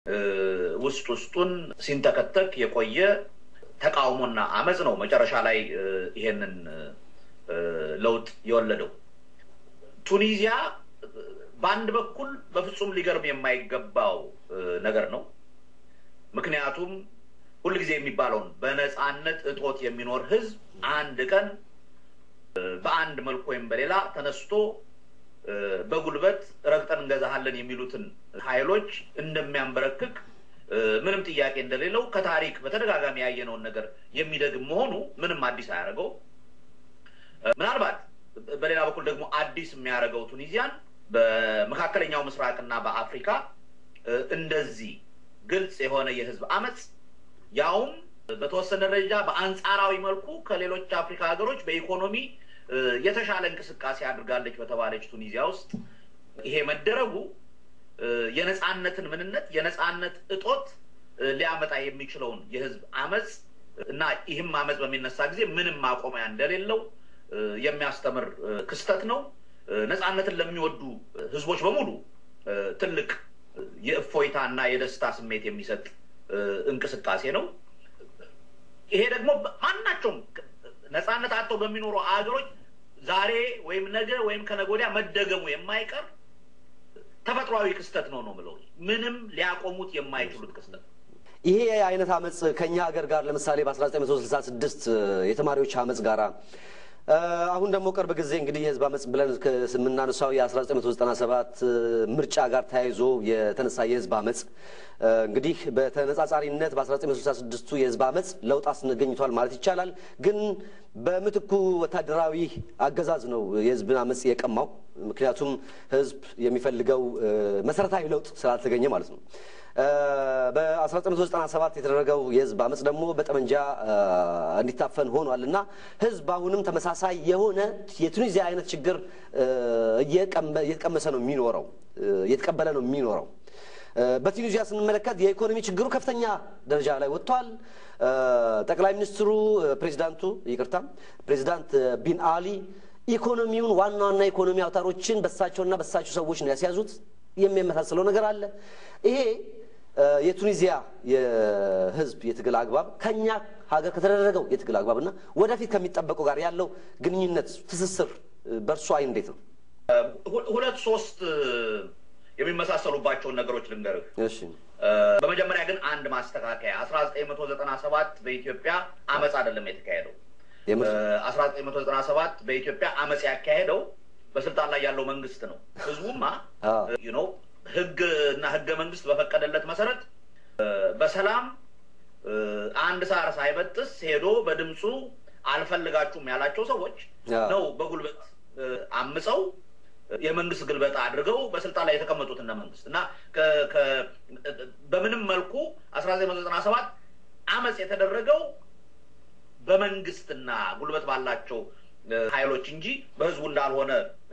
ውስጥ ውስጡን ሲንተከተክ የቆየ ተቃውሞና አመፅ ነው መጨረሻ ላይ ይሄንን ለውጥ የወለደው። ቱኒዚያ በአንድ በኩል በፍጹም ሊገርም የማይገባው ነገር ነው። ምክንያቱም ሁልጊዜ የሚባለውን በነፃነት እጦት የሚኖር ህዝብ አንድ ቀን በአንድ መልኩ ወይም በሌላ ተነስቶ በጉልበት ረግጠን እንገዛሃለን የሚሉትን ኃይሎች እንደሚያንበረክክ ምንም ጥያቄ እንደሌለው ከታሪክ በተደጋጋሚ ያየነውን ነገር የሚደግም መሆኑ ምንም አዲስ አያደርገው። ምናልባት በሌላ በኩል ደግሞ አዲስ የሚያደርገው ቱኒዚያን በመካከለኛው ምስራቅና በአፍሪካ እንደዚህ ግልጽ የሆነ የህዝብ አመፅ ያውም በተወሰነ ደረጃ በአንጻራዊ መልኩ ከሌሎች አፍሪካ ሀገሮች በኢኮኖሚ የተሻለ እንቅስቃሴ አድርጋለች በተባለች ቱኒዚያ ውስጥ ይሄ መደረጉ የነፃነትን ምንነት የነፃነት እጦት ሊያመጣ የሚችለውን የህዝብ አመፅ እና ይህም አመፅ በሚነሳ ጊዜ ምንም ማቆሚያ እንደሌለው የሚያስተምር ክስተት ነው። ነፃነትን ለሚወዱ ህዝቦች በሙሉ ትልቅ የእፎይታ እና የደስታ ስሜት የሚሰጥ እንቅስቃሴ ነው። ይሄ ደግሞ ማናቸውም ነፃነት አጥተው በሚኖሩ አገሮች ዛሬ ወይም ነገ ወይም ከነገ ወዲያ መደገሙ የማይቀር ተፈጥሯዊ ክስተት ነው ነው ብለው ምንም ሊያቆሙት የማይችሉት ክስተት ነው። ይሄ አይነት አመፅ ከኛ ሀገር ጋር ለምሳሌ በ1966 የተማሪዎች አመፅ ጋራ አሁን ደግሞ ቅርብ ጊዜ እንግዲህ የህዝብ አመፅ ብለን የምናነሳው የ1997 ምርጫ ጋር ተያይዞ የተነሳ የህዝብ አመፅ እንግዲህ በተነጻጻሪነት በ1966ቱ የህዝብ አመፅ ለውጥ አስገኝቷል ማለት ይቻላል። ግን በምትኩ ወታደራዊ አገዛዝ ነው የህዝብን አመፅ የቀማው። ምክንያቱም ህዝብ የሚፈልገው መሰረታዊ ለውጥ ስላልተገኘ ማለት ነው። በ1997 የተደረገው የህዝብ አመፅ ደግሞ በጠመንጃ እንዲታፈን ሆኗል እና ህዝብ አሁንም ተመሳሳይ የሆነ የቱኒዚያ አይነት ችግር እየተቀመሰ ነው የሚኖረው እየተቀበለ ነው የሚኖረው። በቱኒዚያ ስንመለከት የኢኮኖሚ ችግሩ ከፍተኛ ደረጃ ላይ ወጥቷል። ጠቅላይ ሚኒስትሩ ፕሬዚዳንቱ ይቅርታ ፕሬዚዳንት ቢን አሊ ኢኮኖሚውን ዋና ዋና ኢኮኖሚ አውታሮችን በሳቸውና በሳቸው ሰዎች ነው ያስያዙት። የሚመሳሰለው ነገር አለ። ይሄ የቱኒዚያ የህዝብ የትግል አግባብ ከኛ ሀገር ከተደረገው የትግል አግባብና ወደፊት ከሚጠበቀው ጋር ያለው ግንኙነት ትስስር በእርሱ አይን እንዴት ነው? ሁለት ሶስት የሚመሳሰሉባቸውን ነገሮች ልንገርህ። እሺ በመጀመሪያ ግን አንድ ማስተካከያ አስራ ዘጠኝ መቶ ዘጠና ሰባት በኢትዮጵያ አመፅ አይደለም የተካሄደው። አስራ ዘጠኝ መቶ ዘጠና ሰባት በኢትዮጵያ አመፅ ያካሄደው በስልጣን ላይ ያለው መንግስት ነው። ህዝቡማ ነው ህግ እና ህገ መንግስት በፈቀደለት መሰረት በሰላም አንድ ሳር ሳይበጥስ ሄዶ በድምፁ አልፈልጋችሁም ያላቸው ሰዎች ነው በጉልበት አምፀው የመንግስት ግልበጣ አድርገው በስልጣን ላይ የተቀመጡት እነ መንግስት እና በምንም መልኩ አስራ ዘጠኝ መቶ ዘጠና ሰባት አመፅ የተደረገው በመንግስትና ጉልበት ባላቸው ኃይሎች እንጂ በህዝቡ እንዳልሆነ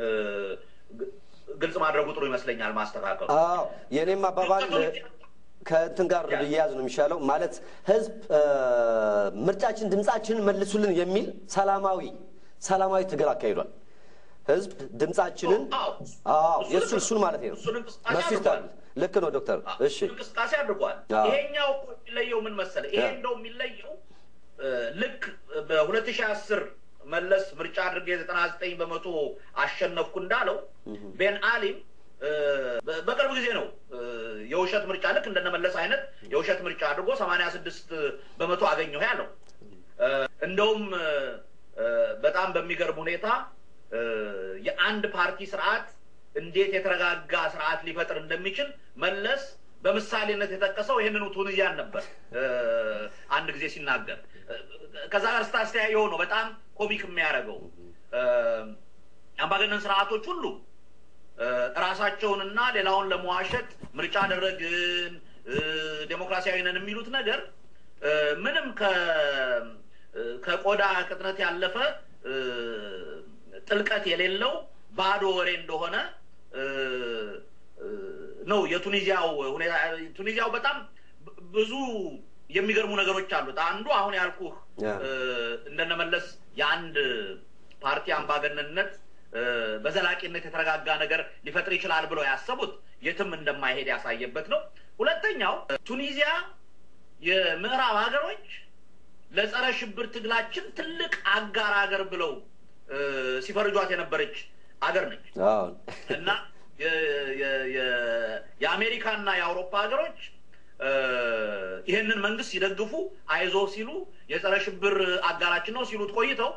ግልጽ ማድረጉ ጥሩ ይመስለኛል። ማስተካከሉ አዎ የእኔም አባባል ከእንትን ጋር ብያያዝ ነው የሚሻለው። ማለት ህዝብ ምርጫችን ድምፃችንን መልሱልን የሚል ሰላማዊ ሰላማዊ ትግል አካሂዷል። ህዝብ ድምፃችንን አዎ የእሱ እሱን ማለት ነው በሱ ይታል። ልክ ነው ዶክተር። እሺ እንቅስቃሴ አድርጓል። ይሄኛው እኮ የሚለየው ምን መሰለ? ይሄ እንደው የሚለየው ልክ በሁለት ሺህ አስር መለስ ምርጫ አድርጌ ዘጠና ዘጠኝ በመቶ አሸነፍኩ እንዳለው ቤን አሊም በቅርብ ጊዜ ነው የውሸት ምርጫ ልክ እንደነመለስ አይነት የውሸት ምርጫ አድርጎ ሰማንያ ስድስት በመቶ አገኘሁ ያለው። እንደውም በጣም በሚገርም ሁኔታ የአንድ ፓርቲ ስርዓት እንዴት የተረጋጋ ስርዓት ሊፈጥር እንደሚችል መለስ በምሳሌነት የጠቀሰው ይህንኑ ቱኒዚያን ነበር አንድ ጊዜ ሲናገር። ከዛ ጋር ስታስተያየው ነው በጣም ኮሚክ የሚያደርገው አምባገነን ስርዓቶች ሁሉ ራሳቸውንና ሌላውን ለመዋሸት ምርጫ አደረግን ዴሞክራሲያዊ ነን የሚሉት ነገር ምንም ከቆዳ ቅጥነት ያለፈ ጥልቀት የሌለው ባዶ ወሬ እንደሆነ ነው የቱኒዚያው ሁኔታ። ቱኒዚያው በጣም ብዙ የሚገርሙ ነገሮች አሉት። አንዱ አሁን ያልኩህ እንደነመለስ የአንድ ፓርቲ አምባገነንነት በዘላቂነት የተረጋጋ ነገር ሊፈጥር ይችላል ብለው ያሰቡት የትም እንደማይሄድ ያሳየበት ነው። ሁለተኛው ቱኒዚያ የምዕራብ ሀገሮች ለጸረ ሽብር ትግላችን ትልቅ አጋር ሀገር ብለው ሲፈርጇት የነበረች አገር ነች እና የአሜሪካና የአውሮፓ ሀገሮች ይህንን መንግስት ሲደግፉ አይዞ ሲሉ የጸረ ሽብር አጋራችን ነው ሲሉት ቆይተው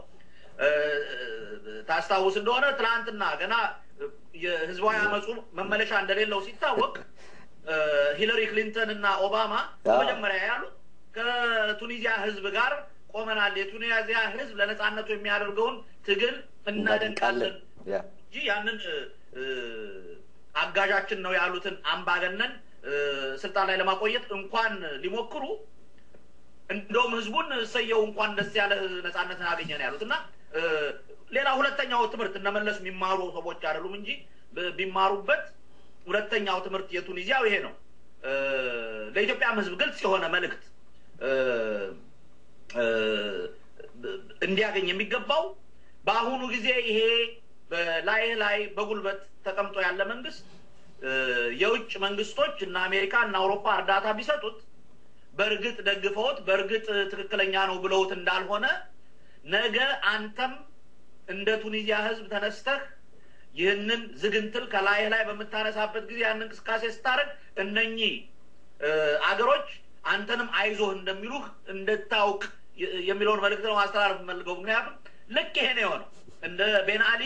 ታስታውስ እንደሆነ ትናንትና ገና የህዝባዊ አመፁ መመለሻ እንደሌለው ሲታወቅ ሂለሪ ክሊንተን እና ኦባማ መጀመሪያ ያሉት ከቱኒዚያ ህዝብ ጋር ቆመናል፣ የቱኒዚያ ህዝብ ለነጻነቱ የሚያደርገውን ትግል እናደንቃለን እንጂ ያንን አጋዣችን ነው ያሉትን አምባገነን ስልጣን ላይ ለማቆየት እንኳን ሊሞክሩ እንደውም ህዝቡን እሰየው እንኳን ደስ ያለ ነጻነትን አገኘ ነው ያሉት እና ሌላ ሁለተኛው ትምህርት እነመለስ የሚማሩ ሰዎች አይደሉም እንጂ ቢማሩበት ሁለተኛው ትምህርት የቱኒዚያው ይሄ ነው። ለኢትዮጵያም ህዝብ ግልጽ የሆነ መልእክት እንዲያገኝ የሚገባው በአሁኑ ጊዜ ይሄ ላይ ላይ በጉልበት ተቀምጦ ያለ መንግስት የውጭ መንግስቶች እና አሜሪካ እና አውሮፓ እርዳታ ቢሰጡት በእርግጥ ደግፈውት በእርግጥ ትክክለኛ ነው ብለውት እንዳልሆነ ነገ አንተም እንደ ቱኒዚያ ህዝብ ተነስተህ ይህንን ዝግንትል ከላይ ላይ በምታነሳበት ጊዜ ያን እንቅስቃሴ ስታደርግ እነኚህ አገሮች አንተንም አይዞህ እንደሚሉህ እንድታውቅ የሚለውን መልእክት ነው ማስተላለፍ የምፈልገው። ምክንያቱም ልክ ይሄ ነው የሆነው። እንደ ቤን አሊ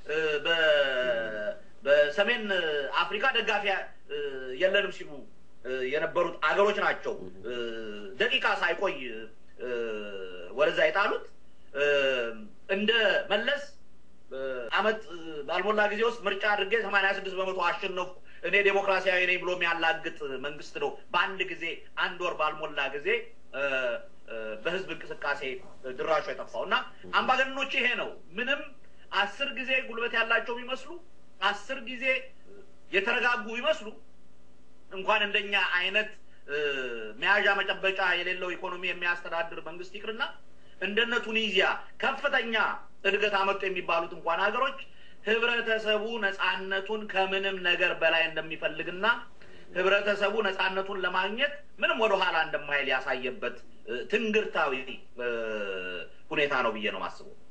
በሰሜን አፍሪካ ደጋፊ የለንም ሲሉ የነበሩት አገሮች ናቸው ደቂቃ ሳይቆይ ወደዛ የጣሉት። እንደ መለስ አመት ባልሞላ ጊዜ ውስጥ ምርጫ አድርጌ ሰማንያ ስድስት በመቶ አሸነፉ እኔ ዴሞክራሲያዊ ነኝ ብሎ የሚያላግጥ መንግስት ነው በአንድ ጊዜ አንድ ወር ባልሞላ ጊዜ በህዝብ እንቅስቃሴ ድራሹ የጠፋው እና አምባገነኖች ይሄ ነው። ምንም አስር ጊዜ ጉልበት ያላቸው ቢመስሉ አስር ጊዜ የተረጋጉ ቢመስሉ እንኳን እንደኛ አይነት መያዣ መጨበጫ የሌለው ኢኮኖሚ የሚያስተዳድር መንግስት ይቅርና እንደነ ቱኒዚያ ከፍተኛ እድገት አመጡ የሚባሉት እንኳን ሀገሮች ህብረተሰቡ ነጻነቱን ከምንም ነገር በላይ እንደሚፈልግና ህብረተሰቡ ነጻነቱን ለማግኘት ምንም ወደኋላ እንደማይል ያሳየበት ትንግርታዊ ሁኔታ ነው ብዬ ነው ማስበው።